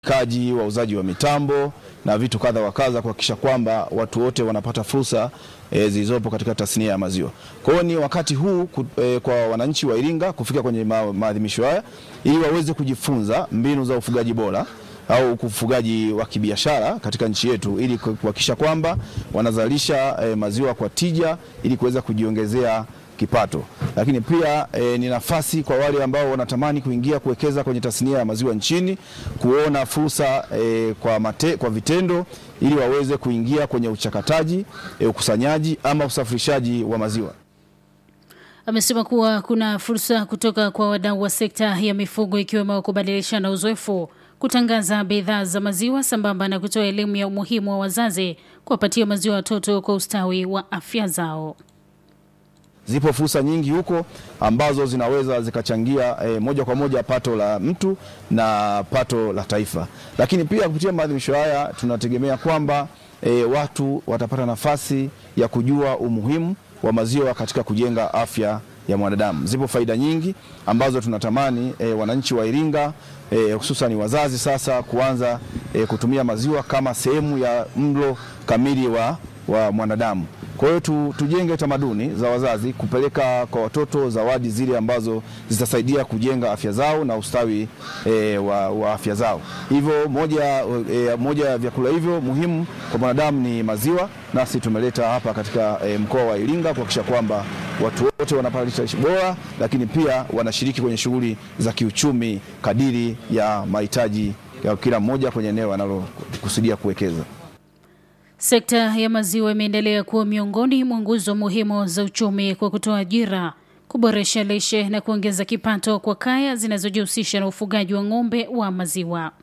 kaji wauzaji wa mitambo na vitu kadha wa kadha kuhakikisha kwamba watu wote wanapata fursa e, zilizopo katika tasnia ya maziwa. Kwa hiyo ni wakati huu ku, e, kwa wananchi wa Iringa kufika kwenye ma, maadhimisho haya ili waweze kujifunza mbinu za ufugaji bora au ufugaji wa kibiashara katika nchi yetu ili kuhakikisha kwamba wanazalisha e, maziwa kwa tija ili kuweza kujiongezea kipato. Lakini pia e, ni nafasi kwa wale ambao wanatamani kuingia kuwekeza kwenye tasnia ya maziwa nchini kuona fursa e, kwa, mate, kwa vitendo ili waweze kuingia kwenye uchakataji, e, ukusanyaji ama usafirishaji wa maziwa. Amesema kuwa kuna fursa kutoka kwa wadau wa sekta ya mifugo ikiwemo kubadilishana uzoefu, kutangaza bidhaa za maziwa sambamba na kutoa elimu ya umuhimu wa wazazi kuwapatia maziwa watoto kwa ustawi wa afya zao. Zipo fursa nyingi huko ambazo zinaweza zikachangia e, moja kwa moja pato la mtu na pato la taifa. Lakini pia kupitia maadhimisho haya tunategemea kwamba e, watu watapata nafasi ya kujua umuhimu wa maziwa katika kujenga afya ya mwanadamu. Zipo faida nyingi ambazo tunatamani e, wananchi wa Iringa e, hususan wazazi sasa kuanza e, kutumia maziwa kama sehemu ya mlo kamili wa, wa mwanadamu. Kwa hiyo tu, tujenge tamaduni za wazazi kupeleka kwa watoto zawadi zile ambazo zitasaidia kujenga afya zao na ustawi e, wa, wa afya zao. Hivyo moja, e, moja ya vyakula hivyo muhimu kwa mwanadamu ni maziwa, nasi tumeleta hapa katika e, mkoa wa Iringa kuhakikisha kwamba watu wote wanapata lishe bora, lakini pia wanashiriki kwenye shughuli za kiuchumi kadiri ya mahitaji ya kila mmoja kwenye eneo analokusudia kuwekeza. Sekta ya maziwa imeendelea kuwa miongoni mwa nguzo muhimu za uchumi kwa kutoa ajira, kuboresha lishe na kuongeza kipato kwa kaya zinazojihusisha na ufugaji wa ng'ombe wa maziwa.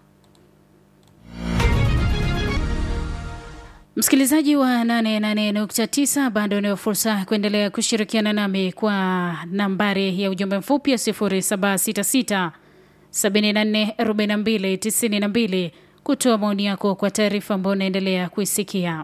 Msikilizaji wa 88.9 bado unayo fursa kuendelea kushirikiana nami kwa nambari ya ujumbe mfupi ya 0766 74 42 92 kutoa maoni yako kwa taarifa ambayo unaendelea kuisikia.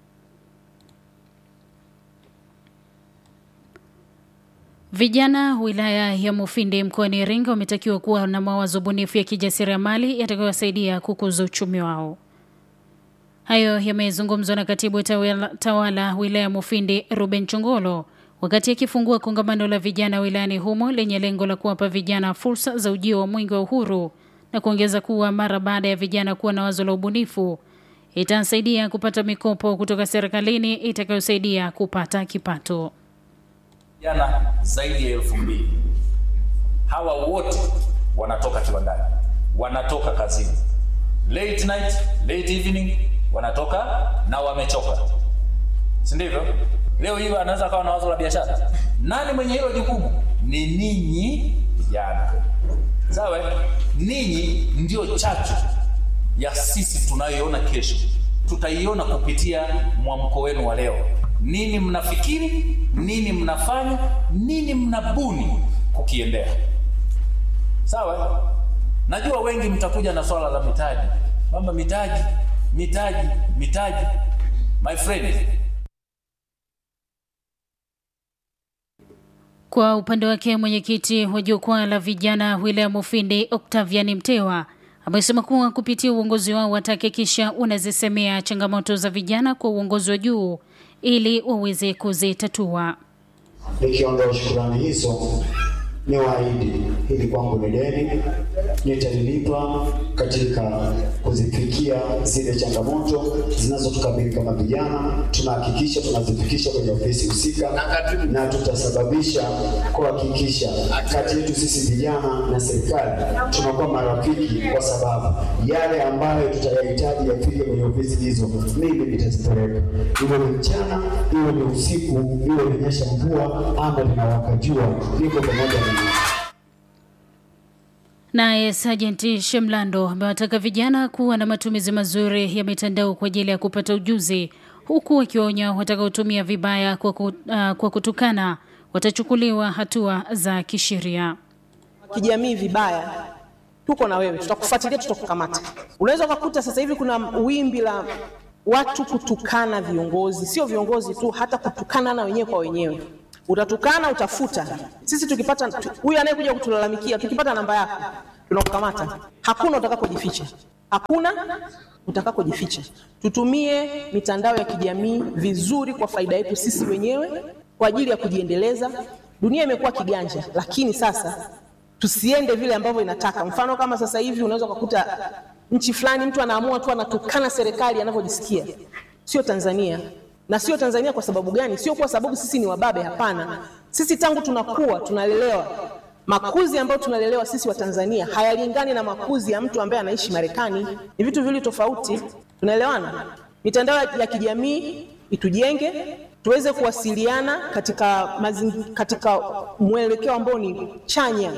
Vijana wilaya ya Mufindi mkoani Iringa wametakiwa kuwa na mawazo bunifu ya kijasiriamali yatakayowasaidia kukuza uchumi wao. Hayo yamezungumzwa na katibu tawala, tawala wilaya ya Mufindi Ruben Chongolo wakati akifungua kongamano la vijana wilayani humo lenye lengo la kuwapa vijana fursa za ujio wa mwingi wa uhuru na kuongeza kuwa mara baada ya vijana kuwa na wazo la ubunifu itasaidia kupata mikopo kutoka serikalini itakayosaidia kupata kipato. Vijana zaidi ya elfu mbili hawa wote wanatoka kiwandani, wanatoka kazini, late night, late evening, wanatoka na wamechoka, si ndivyo? Leo hii anaweza akawa na wazo la biashara. Nani mwenye hilo jukumu? Ni ninyi vijana, sawa? Ninyi ndio chachu ya sisi tunayoiona kesho, tutaiona kupitia mwamko wenu wa leo. Nini mnafikiri, nini mnafanya, nini mnabuni kukiendea, sawa? Najua wengi mtakuja na swala la mitaji, mama, mitaji, mitaji, mitaji. My friend, Kwa upande wake mwenyekiti wa jukwaa la vijana wilaya Mufindi Octavian Mtewa amesema kuwa kupitia uongozi wao watahakikisha unazisemea changamoto za vijana kwa uongozi wa juu ili waweze kuzitatua. Nikiondoa shukrani hizo, ni waahidi hili kwangu ni deni, nitalilipa katika kuzifikia zile changamoto zinazotukabili kama vijana. Tunahakikisha tunazifikisha kwenye ofisi husika, na tutasababisha kuhakikisha kati yetu sisi vijana na serikali tunakuwa marafiki, kwa sababu yale ambayo tutayahitaji yafike kwenye ofisi hizo, mimi nitazipeleka, iwe ni mchana, iwe ni usiku, iwe linyesha mvua ama linawaka jua, niko pamoja na Naye Sajenti Shemlando amewataka vijana kuwa na matumizi mazuri ya mitandao kwa ajili ya kupata ujuzi, huku wakionya watakaotumia vibaya kwa, ku, uh, kwa kutukana watachukuliwa hatua za kisheria. kijamii vibaya, tuko na wewe, tutakufuatilia, tutakukamata. Unaweza ukakuta sasa hivi kuna wimbi la watu kutukana viongozi, sio viongozi tu, hata kutukana na wenyewe kwa wenyewe. Utatukana, utafuta. Sisi tukipata tu- huyu anayekuja kutulalamikia, tukipata namba yako tunakukamata, hakuna utakapojificha. hakuna utakakojificha. Tutumie mitandao ya kijamii vizuri kwa faida yetu sisi wenyewe kwa ajili ya kujiendeleza. Dunia imekuwa kiganja, lakini sasa tusiende vile ambavyo inataka. Mfano kama sasa hivi unaweza kukuta nchi fulani mtu anaamua tu anatukana serikali anavyojisikia. Sio Tanzania, na sio Tanzania kwa sababu gani? Sio kwa sababu sisi ni wababe, hapana. Sisi tangu tunakuwa tunalelewa makuzi ambayo tunalelewa sisi wa Tanzania hayalingani na makuzi ya mtu ambaye anaishi Marekani. Ni vitu viwili tofauti, tunaelewana? Mitandao ya kijamii itujenge, tuweze kuwasiliana katika mazingi, katika mwelekeo ambao ni chanya.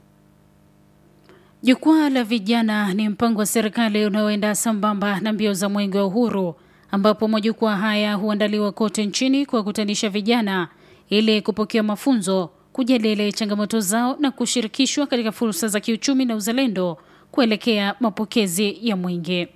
Jukwaa la vijana ni mpango wa serikali unaoenda sambamba na mbio za mwenge wa uhuru, ambapo majukwaa haya huandaliwa kote nchini kuwakutanisha vijana ili kupokea mafunzo kujadili changamoto zao na kushirikishwa katika fursa za kiuchumi na uzalendo kuelekea mapokezi ya mwenge.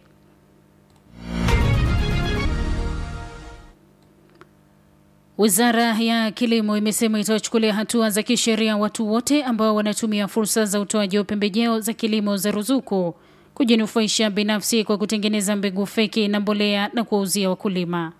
Wizara ya Kilimo imesema itawachukulia hatua za kisheria watu wote ambao wanatumia fursa za utoaji wa pembejeo za kilimo za ruzuku kujinufaisha binafsi kwa kutengeneza mbegu feki na mbolea na kuwauzia wakulima.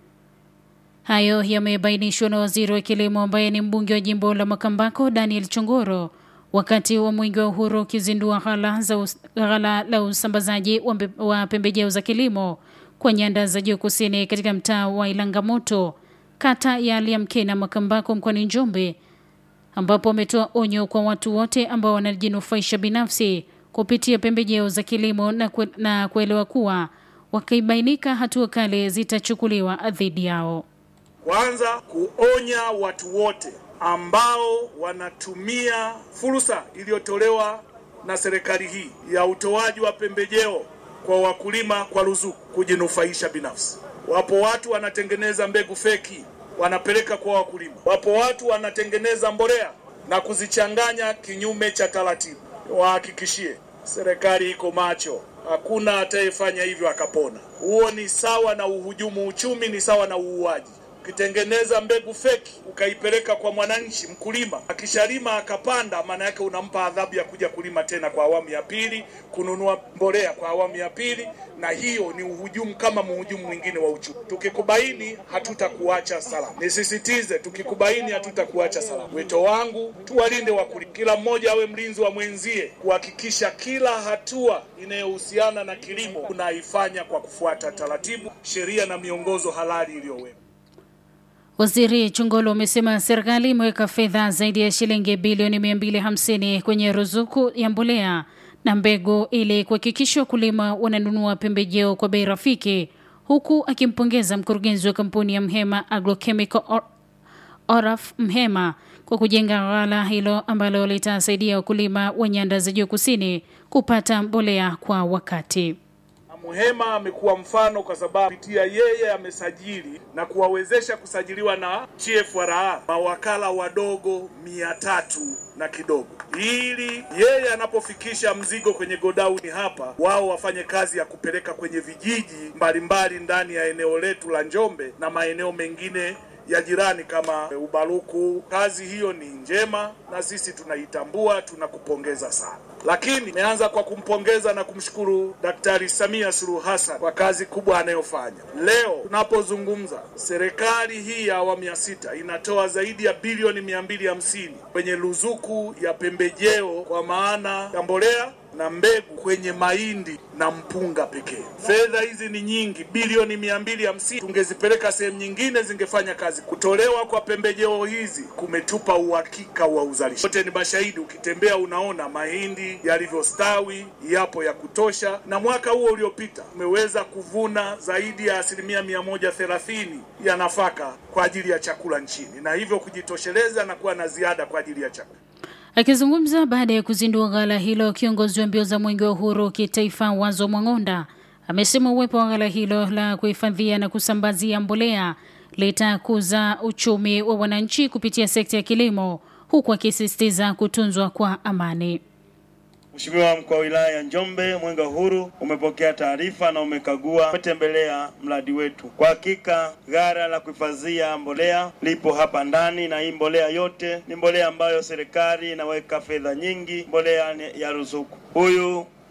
Hayo yamebainishwa na waziri wa kilimo ambaye ni mbunge wa jimbo la Makambako Daniel Chongoro wakati wa mwingi wa uhuru ukizindua ghala, za ghala la usambazaji wa, wa pembejeo za kilimo kwa nyanda za juu kusini katika mtaa wa Ilangamoto kata ya Liamkena Makambako mkoani Njombe, ambapo ametoa onyo kwa watu wote ambao wanajinufaisha binafsi kupitia pembejeo za kilimo na, kwe, na kuelewa kuwa wakibainika hatua kali zitachukuliwa dhidi yao. Kwanza kuonya watu wote ambao wanatumia fursa iliyotolewa na serikali hii ya utoaji wa pembejeo kwa wakulima kwa ruzuku kujinufaisha binafsi. Wapo watu wanatengeneza mbegu feki wanapeleka kwa wakulima. Wapo watu wanatengeneza mbolea na kuzichanganya kinyume cha taratibu. Wahakikishie serikali iko macho, hakuna atayefanya hivyo akapona. Huo ni sawa na uhujumu uchumi, ni sawa na uuaji. Ukitengeneza mbegu feki ukaipeleka kwa mwananchi mkulima, akishalima akapanda, maana yake unampa adhabu ya kuja kulima tena kwa awamu ya pili, kununua mbolea kwa awamu ya pili, na hiyo ni uhujumu kama mhujumu mwingine wa uchumi. Tukikubaini hatutakuacha salama. Nisisitize, tukikubaini hatutakuacha salama. Wito wangu tuwalinde wakulima, kila mmoja awe mlinzi wa mwenzie, kuhakikisha kila hatua inayohusiana na kilimo unaifanya kwa kufuata taratibu, sheria na miongozo halali iliyowekwa. Waziri Chungolo amesema serikali imeweka fedha zaidi ya shilingi bilioni 250 kwenye ruzuku ya mbolea na mbegu ili kuhakikisha wakulima wananunua pembejeo kwa bei rafiki, huku akimpongeza mkurugenzi wa kampuni ya Mhema Agrochemical Or Oraf Mhema kwa kujenga ghala hilo ambalo litasaidia wakulima wa nyanda za juu kusini kupata mbolea kwa wakati. Muhema amekuwa mfano kwa sababu kupitia yeye amesajili na kuwawezesha kusajiliwa na TFRA mawakala wadogo mia tatu na kidogo, ili yeye anapofikisha mzigo kwenye godauni hapa, wao wafanye kazi ya kupeleka kwenye vijiji mbalimbali ndani ya eneo letu la Njombe na maeneo mengine ya jirani kama Ubaruku. Kazi hiyo ni njema na sisi tunaitambua, tunakupongeza sana. Lakini nimeanza kwa kumpongeza na kumshukuru Daktari Samia Suluhu Hassan kwa kazi kubwa anayofanya. Leo tunapozungumza, serikali hii ya awamu ya sita inatoa zaidi ya bilioni mia mbili hamsini kwenye ruzuku ya pembejeo kwa maana ya mbolea na mbegu kwenye mahindi na mpunga pekee. Fedha hizi ni nyingi, bilioni mia mbili hamsini. Tungezipeleka sehemu nyingine, zingefanya kazi. Kutolewa kwa pembejeo hizi kumetupa uhakika wa uzalishaji. Wote ni mashahidi, ukitembea unaona mahindi yalivyostawi, yapo ya kutosha, na mwaka huo uliopita umeweza kuvuna zaidi ya asilimia mia moja thelathini ya nafaka kwa ajili ya chakula nchini, na hivyo kujitosheleza na kuwa na ziada kwa ajili ya chakula. Akizungumza baada ya kuzindua ghala hilo, kiongozi wa mbio za mwenge wa uhuru kitaifa Wazo Mwang'onda amesema uwepo wa ghala hilo la kuhifadhia na kusambazia mbolea litakuza uchumi wa wananchi kupitia sekta ya kilimo, huku akisisitiza kutunzwa kwa amani. Mheshimiwa mkuu wa wilaya ya Njombe, Mwenge wa Uhuru umepokea taarifa na umekagua, umetembelea mradi wetu. Kwa hakika ghala la kuhifadhia mbolea lipo hapa ndani, na hii mbolea yote ni mbolea ambayo serikali inaweka fedha nyingi, mbolea ya ruzuku. Huyu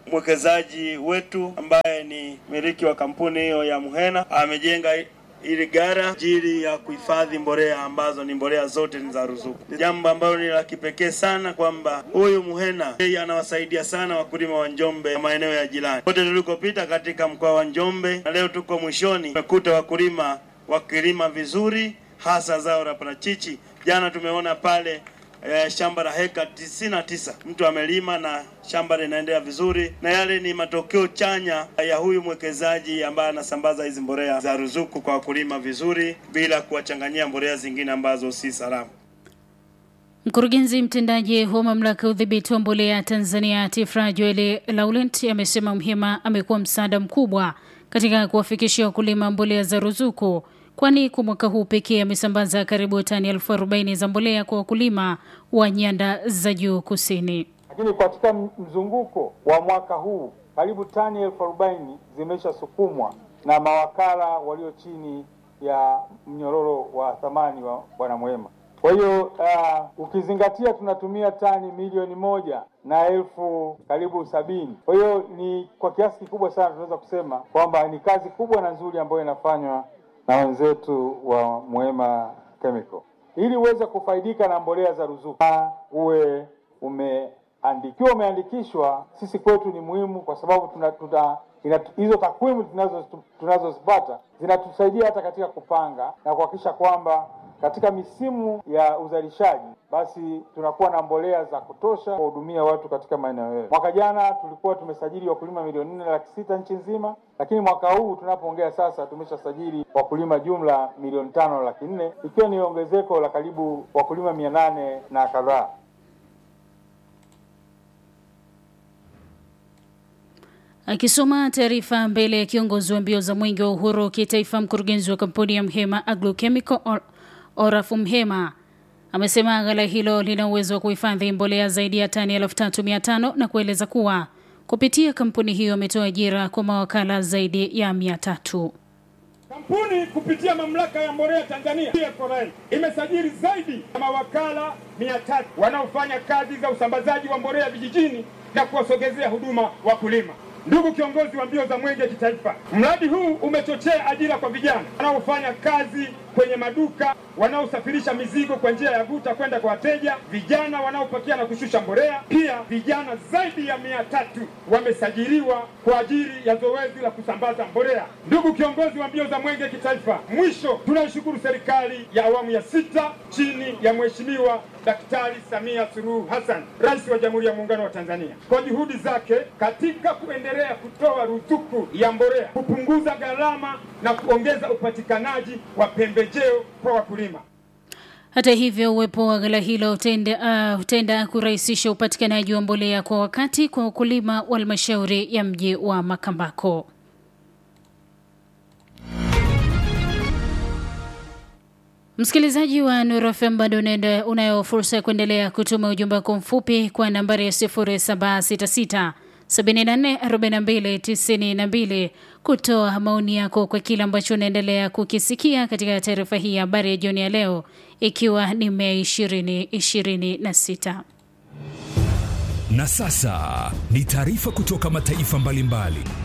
mwekezaji wetu ambaye ni miliki wa kampuni hiyo ya Muhena amejenga ili gara ajili ya kuhifadhi mbolea ambazo ni mbolea zote ni za ruzuku. Jambo ambalo ni la kipekee sana kwamba huyu Muhena yeye anawasaidia sana wakulima wa Njombe na maeneo ya jirani. Kote tulikopita katika mkoa wa Njombe na leo tuko mwishoni, tumekuta wakulima wakilima vizuri, hasa zao la parachichi. Jana tumeona pale eh, shamba la heka tisini na tisa mtu amelima na shamba linaendelea vizuri, na yale ni matokeo chanya ya huyu mwekezaji ambaye anasambaza hizi mbolea za ruzuku kwa wakulima vizuri, bila kuwachanganyia mbolea zingine ambazo si salama. Mkurugenzi mtendaji wa mamlaka ya udhibiti wa mbolea Tanzania TIFRA Joel Laurent amesema Mhema amekuwa msaada mkubwa katika kuwafikishia wakulima mbolea za ruzuku, kwani kwa mwaka huu pekee amesambaza karibu tani elfu arobaini za mbolea kwa wakulima wa nyanda za juu kusini. Lakini katika mzunguko wa mwaka huu karibu tani elfu arobaini zimeshasukumwa na mawakala walio chini ya mnyororo wa thamani wa Bwana Mwema. Kwa hiyo uh, ukizingatia tunatumia tani milioni moja na elfu karibu sabini. Kwa hiyo ni kwa kiasi kikubwa sana tunaweza kusema kwamba ni kazi kubwa na nzuri ambayo inafanywa na wenzetu wa Mwema Chemical ili uweze kufaidika na mbolea za ruzuku uwe umeandikiwa umeandikishwa. Sisi kwetu ni muhimu kwa sababu tuna, tuna ina, hizo takwimu tunazo tunazozipata zinatusaidia hata katika kupanga na kuhakikisha kwamba katika misimu ya uzalishaji basi tunakuwa na mbolea za kutosha kuwahudumia watu katika maeneo yetu. Mwaka jana tulikuwa tumesajili wakulima milioni nne laki sita nchi nzima, lakini mwaka huu tunapoongea sasa tumeshasajili wakulima jumla milioni tano laki nne ikiwa ni ongezeko la karibu wakulima mia nane na kadhaa. Akisoma taarifa mbele ya kiongozi wa mbio za mwenge wa uhuru kitaifa, mkurugenzi wa kampuni ya Mhema Agrochemical Or Orafu Mhema amesema ghala hilo lina uwezo wa kuhifadhi mbolea zaidi ya tani elfu tatu mia tano na kueleza kuwa kupitia kampuni hiyo ametoa ajira kwa mawakala zaidi ya mia tatu. Kampuni kupitia mamlaka ya mbolea Tanzania TFRA imesajili zaidi ya mawakala mia tatu wanaofanya kazi za usambazaji wa mbolea vijijini na kuwasogezea huduma wakulima. Ndugu kiongozi wa mbio za mwenge kitaifa, mradi huu umechochea ajira kwa vijana wanaofanya kazi kwenye maduka, wanaosafirisha mizigo kwa njia ya guta kwenda kwa wateja, vijana wanaopakia na kushusha mbolea. Pia vijana zaidi ya mia tatu wamesajiliwa kwa ajili ya zoezi la kusambaza mbolea. Ndugu kiongozi wa mbio za mwenge kitaifa, mwisho tunaishukuru serikali ya awamu ya sita chini ya Mheshimiwa Daktari Samia Suluhu Hassan, Rais wa Jamhuri ya Muungano wa Tanzania, kwa juhudi zake katika kuendelea kutoa ruzuku ya mbolea, kupunguza gharama na kuongeza upatikanaji wa pembejeo kwa wakulima. Hata hivyo, uwepo wa ghala hilo utenda, uh, utenda kurahisisha upatikanaji wa mbolea kwa wakati kwa wakulima wa halmashauri ya mji wa Makambako. Msikilizaji wa Nuru FM bado unayo fursa ya kuendelea kutuma ujumbe wako mfupi kwa nambari ya 0766 744292 kutoa maoni yako kwa kile ambacho unaendelea kukisikia katika taarifa hii ya habari ya jioni ya leo, ikiwa ni Mei 2026. Na sasa ni taarifa kutoka mataifa mbalimbali mbali.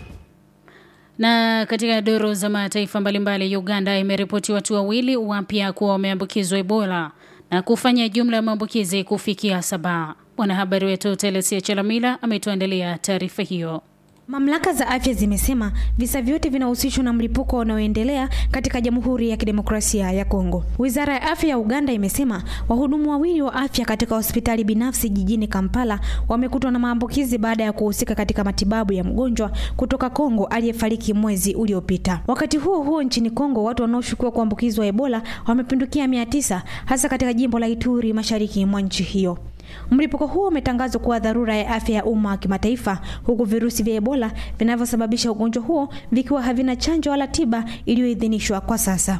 Na katika doro za mataifa mbalimbali, Uganda imeripoti watu wawili wapya kuwa wameambukizwa Ebola na kufanya jumla ya maambukizi kufikia saba. Mwanahabari wetu Telesia Chalamila ametuandalia taarifa hiyo. Mamlaka za afya zimesema visa vyote vinahusishwa na mlipuko unaoendelea katika Jamhuri ya Kidemokrasia ya Kongo. Wizara ya Afya ya Uganda imesema wahudumu wawili wa afya katika hospitali binafsi jijini Kampala wamekutwa na maambukizi baada ya kuhusika katika matibabu ya mgonjwa kutoka Kongo aliyefariki mwezi uliopita. Wakati huo huo, nchini Kongo watu wanaoshukiwa kuambukizwa Ebola wamepindukia mia tisa hasa katika jimbo la Ituri mashariki mwa nchi hiyo. Mlipuko huo umetangazwa kuwa dharura ya afya ya umma wa kimataifa huku virusi vya Ebola vinavyosababisha ugonjwa huo vikiwa havina chanjo wala tiba iliyoidhinishwa kwa sasa.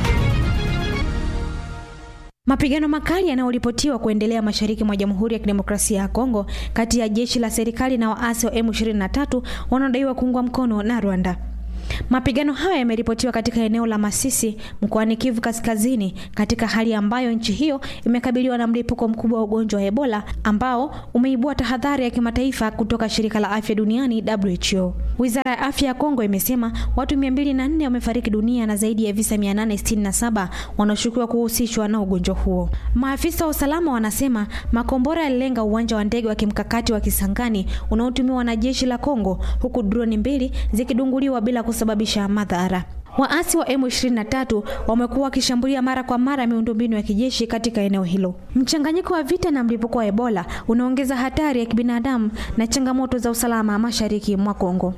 Mapigano makali yanayoripotiwa kuendelea mashariki mwa Jamhuri ya Kidemokrasia ya Kongo kati ya jeshi la serikali na waasi wa M23 wanaodaiwa kuungwa mkono na Rwanda. Mapigano hayo yameripotiwa katika eneo la Masisi mkoani Kivu Kaskazini, katika hali ambayo nchi hiyo imekabiliwa na mlipuko mkubwa wa ugonjwa wa Ebola ambao umeibua tahadhari ya kimataifa kutoka shirika la afya duniani WHO. Wizara ya afya ya Kongo imesema watu 204 wamefariki dunia na zaidi ya visa 867 wanaoshukiwa kuhusishwa na ugonjwa huo. Maafisa wa usalama wanasema makombora yalilenga uwanja wa ndege wa kimkakati wa Kisangani unaotumiwa na jeshi la Kongo, huku droni mbili zikidunguliwa bila kusababisha madhara. Waasi wa M23 wamekuwa wakishambulia mara kwa mara miundombinu ya kijeshi katika eneo hilo. Mchanganyiko wa vita na mlipuko wa Ebola unaongeza hatari ya kibinadamu na changamoto za usalama mashariki mwa Kongo.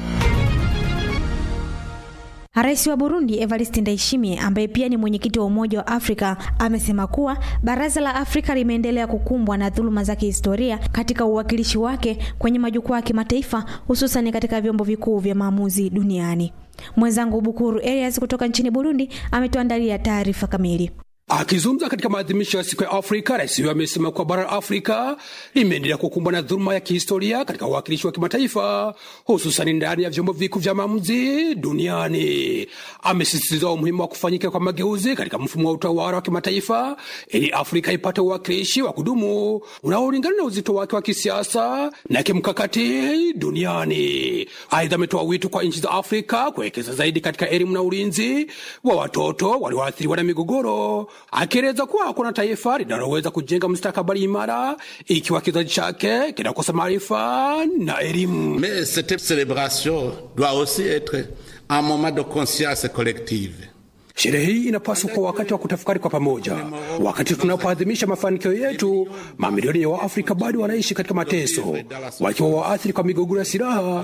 Rais wa Burundi Evariste Ndayishimiye ambaye pia ni mwenyekiti wa Umoja wa Afrika amesema kuwa Baraza la Afrika limeendelea kukumbwa na dhuluma za kihistoria katika uwakilishi wake kwenye majukwaa ya kimataifa hususan katika vyombo vikuu vya maamuzi duniani. Mwenzangu Bukuru Elias kutoka nchini Burundi ametuandalia taarifa kamili. Akizungumza katika maadhimisho ya siku ya Afrika, rais huyo amesema kuwa bara la Afrika limeendelea kukumbwa na dhuluma ya kihistoria katika uwakilishi wa kimataifa, hususani ndani ya vyombo vikuu vya maamuzi duniani. Amesisitiza umuhimu wa kufanyika kwa mageuzi katika mfumo wa utawala wa kimataifa ili Afrika ipate uwakilishi wa kudumu unaolingana na uzito wake wa kisiasa na kimkakati duniani. Aidha, ametoa wito kwa nchi za Afrika kuwekeza zaidi katika elimu na ulinzi wa watoto walioathiriwa na migogoro akieleza kuwa hakuna taifa linaloweza kujenga mustakabali imara ikiwa kizazi chake kinakosa maarifa na elimu. Mais cette célébration doit aussi être un moment de conscience collective. Sherehe hii inapaswa kuwa wakati wa kutafakari kwa pamoja. Wakati tunapoadhimisha mafanikio yetu, mamilioni ya Waafrika bado wanaishi katika mateso, wakiwa waathiri kwa migogoro ya silaha,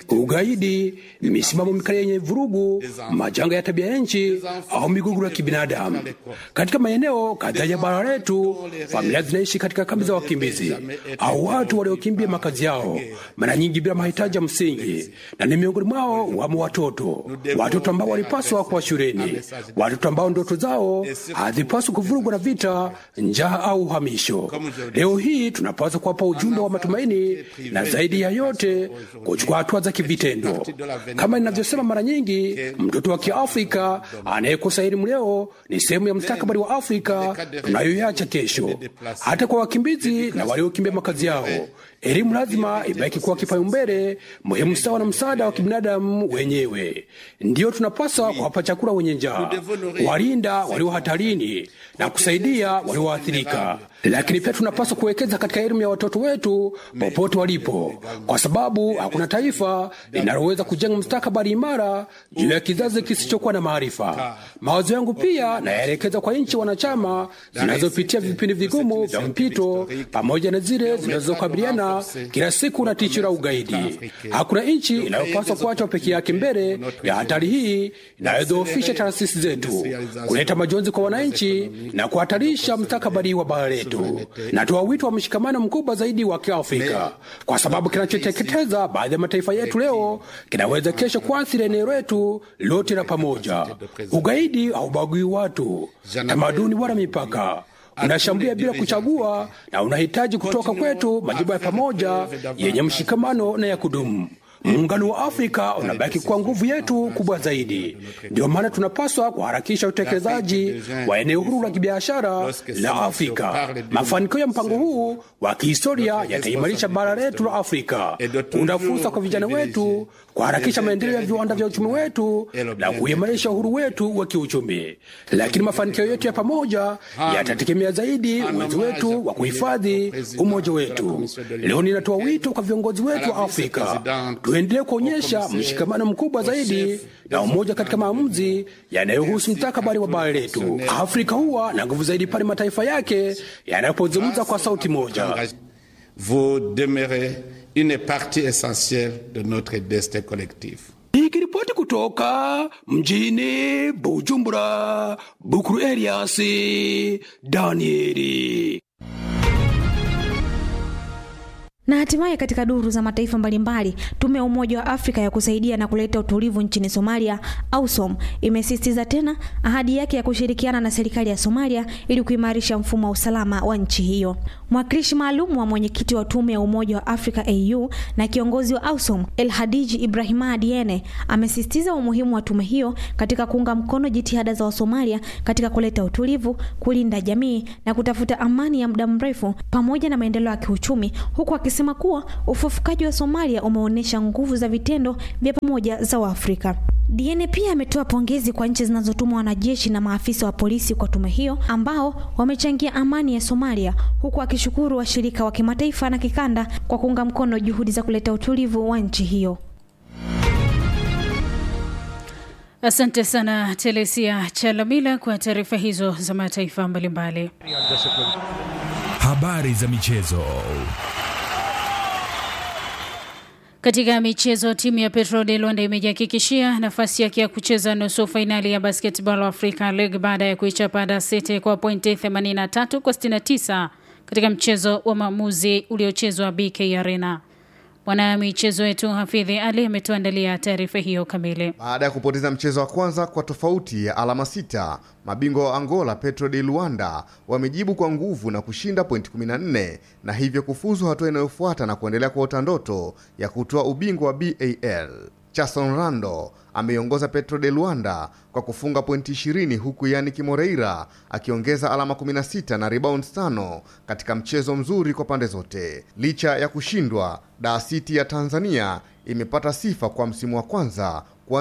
ugaidi, misimamo mikali yenye vurugu, majanga ya tabia ya nchi au migogoro ya kibinadamu. Katika maeneo kadhaa ya bara letu, familia zinaishi katika kambi za wakimbizi au watu waliokimbia makazi yao, mara nyingi bila mahitaji ya msingi, na ni miongoni mwao wamo watoto, watoto ambao walipaswa kuwa shuleni watoto ambao ndoto zao hazipaswi kuvurugwa na vita, njaa au uhamisho. Leo hii tunapaswa kuwapa ujumbe wa matumaini na zaidi ya yote kuchukua hatua za kivitendo. Kama ninavyosema mara nyingi, mtoto wa Kiafrika anayekosa elimu leo ni sehemu ya mustakabali wa Afrika tunayoiacha kesho. Hata kwa wakimbizi na waliokimbia makazi yao, elimu lazima ibaki kuwa kipaumbele muhimu sawa na msaada wa kibinadamu wenyewe. Ndiyo tunapaswa kuwapa chakula wenye njaa walinda walio hatarini na kusaidia walioathirika. Lakini pia tunapaswa kuwekeza katika elimu ya watoto wetu popote walipo, kwa sababu hakuna taifa linaloweza kujenga mustakabali imara juu ya kizazi kisichokuwa na maarifa. Mawazo yangu pia nayaelekeza kwa nchi wanachama zinazopitia vipindi vigumu vya mpito, pamoja na zile zinazokabiliana kila siku na tisho la ugaidi. Hakuna nchi inayopaswa kuachwa peke yake mbele ya hatari hii inayodhoofisha taasisi zetu, kuleta majonzi kwa wananchi na kuhatarisha mustakabali wa bara letu. Natoa wito wa mshikamano mkubwa zaidi wa Kiafrika, kwa sababu kinachoteketeza baadhi ya mataifa yetu leo kinaweza kesho kuathiri eneo letu lote la pamoja. Ugaidi haubagui watu, tamaduni wala mipaka unashambulia bila kuchagua, na unahitaji kutoka kwetu majibu ya pamoja yenye mshikamano na ya kudumu. Muungano wa Afrika unabaki kuwa nguvu yetu kubwa zaidi. Ndio maana tunapaswa kuharakisha utekelezaji wa eneo huru la kibiashara la Afrika. Mafanikio ya mpango huu wa kihistoria yataimarisha bara letu la Afrika, kuunda fursa kwa vijana wetu, kuharakisha maendeleo ya viwanda vya uchumi wetu na kuimarisha uhuru wetu wa kiuchumi. Lakini mafanikio yetu ya pamoja yatategemea zaidi uwezo wetu wa kuhifadhi umoja wetu. Leo ninatoa wito kwa viongozi wetu wa Afrika tuendelee kuonyesha mshikamano mkubwa zaidi na umoja katika maamuzi yanayohusu mustakabali wa bara letu. Afrika huwa na nguvu zaidi pale mataifa yake yanapozungumza kwa sauti moja. Vous demeurez une partie essentielle de notre destin collectif. Nikiripoti kutoka mjini Bujumbura, Bukuru Eliasi Danieli. Na hatimaye katika duru za mataifa mbalimbali, tume ya Umoja wa Afrika ya kusaidia na kuleta utulivu nchini Somalia, AUSOM, imesisitiza tena ahadi yake ya kushirikiana na serikali ya Somalia ili kuimarisha mfumo wa usalama wa nchi hiyo. Mwakilishi maalum wa mwenyekiti wa tume ya Umoja wa Afrika AU na kiongozi wa AUSOM El Hadiji Ibrahima Diene amesisitiza umuhimu wa tume hiyo katika kuunga mkono jitihada za Wasomalia katika kuleta utulivu, kulinda jamii na kutafuta amani ya muda mrefu pamoja na maendeleo ya kiuchumi, huku akisema kuwa ufufukaji wa Somalia umeonyesha nguvu za vitendo vya pamoja za Waafrika. Diene pia ametoa pongezi kwa nchi zinazotuma wanajeshi na maafisa wa polisi kwa tume hiyo ambao wamechangia amani ya Somalia, huku akishukuru washirika wa kimataifa na kikanda kwa kuunga mkono juhudi za kuleta utulivu wa nchi hiyo. Asante sana Telesia Chalamila kwa taarifa hizo za mataifa mbalimbali. Habari za michezo. Katika michezo, timu ya Petro de Luanda imejihakikishia nafasi yake ya kucheza nusu fainali ya Basketball Africa League baada ya kuichapa Dar City kwa pointi 83 kwa 69 katika mchezo wa maamuzi uliochezwa BK Arena. Mwana michezo wetu Hafidhi Ali ametuandalia taarifa hiyo kamili. Baada ya kupoteza mchezo wa kwanza kwa tofauti ya alama sita, mabingwa wa Angola Petro de Luanda wamejibu kwa nguvu na kushinda pointi 14 na hivyo kufuzu hatua inayofuata na kuendelea kuota ndoto ya kutoa ubingwa wa BAL. Chason Rando ameiongoza Petro de Luanda kwa kufunga pointi 20 huku Yannick Moreira akiongeza alama 16 na rebounds tano katika mchezo mzuri kwa pande zote. Licha ya kushindwa, Dar City ya Tanzania imepata sifa kwa msimu wa kwanza